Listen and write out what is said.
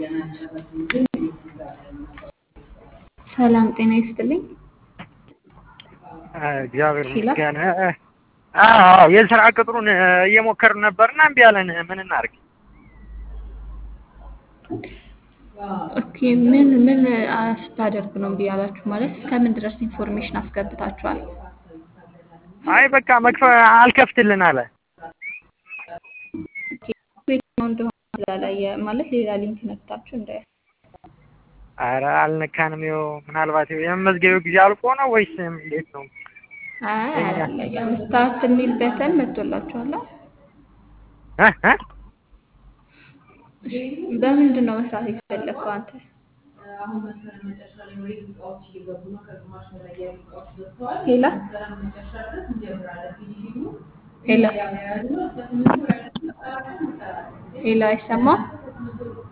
ሰላም ጤና ይስጥልኝ። እግዚአብሔር ሄሎ። ይመስገን። አዎ የስራ ቅጥሩን እየሞከርን ነበርና እምቢ አለን። ምን እናድርግ? ኦኬ ምን ምን ስታደርግ ነው እምቢ ያላችሁ? ማለት እስከምን ድረስ ኢንፎርሜሽን አስገብታችኋል? አይ በቃ መክፈ አልከፍትልን አለ። የትኛው እንደሆነ ስላላየ ማለት ሌላ ሊንክ ነክታችሁ እንደ አረ አልነካንም። ይኸው ምናልባት ይኸው የመመዝገቢያው ጊዜ አልቆ ነው ወይስ እንዴት ነው? አይ አላለየም። ስታርት የሚል በተን መጥቶላችኋል። እ እ እሺ፣ በምንድን ነው መስራት የፈለግከው አንተ? ሄላ ሄላ ሄላ አይሰማም?